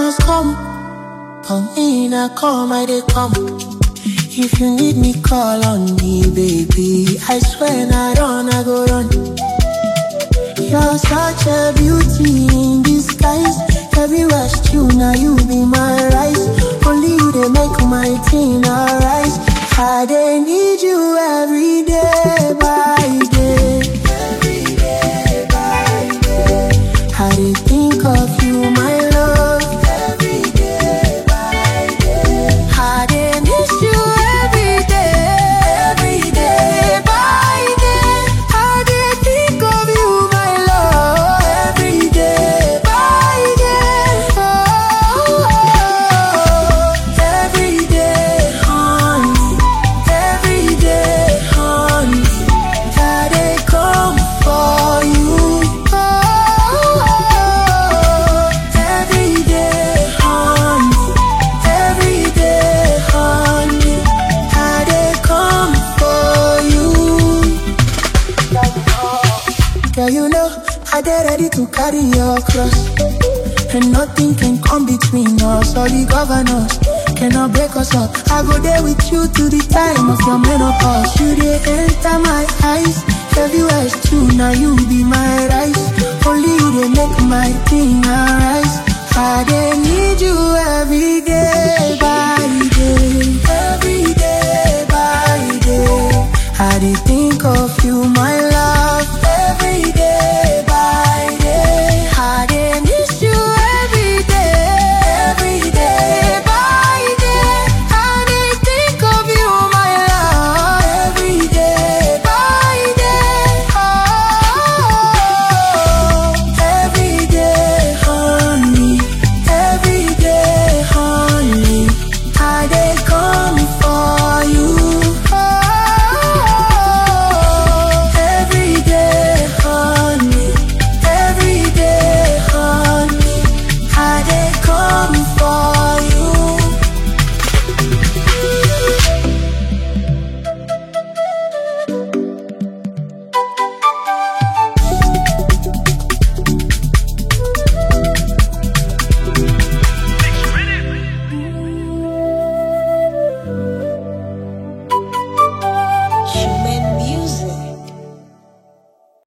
must come. For me, na come, I dey come. If you need me, call on me, baby. I swear, na run, I go run. You're such a beauty in disguise. Everywhere you now you be my rice. Only you they make my teen rise. I dey need you every day by day. Every day by day. I dey think of you, my love. Every day by day. I dey miss you every day. Every day by day. I dey think of you, my love. Every day by day. Oh, every day, honey. Every day, honey. I dey come for you. Oh, every day, honey. Every day, honey. I dey come for you. Girl, you know I dey ready to carry your cross. And nothing can come between us or the governors cannot break us up. I go there with you to the time of your menopause. You dey enter my eyes. Everywhere is true, now you be my rice. Only you dey make my thing arise.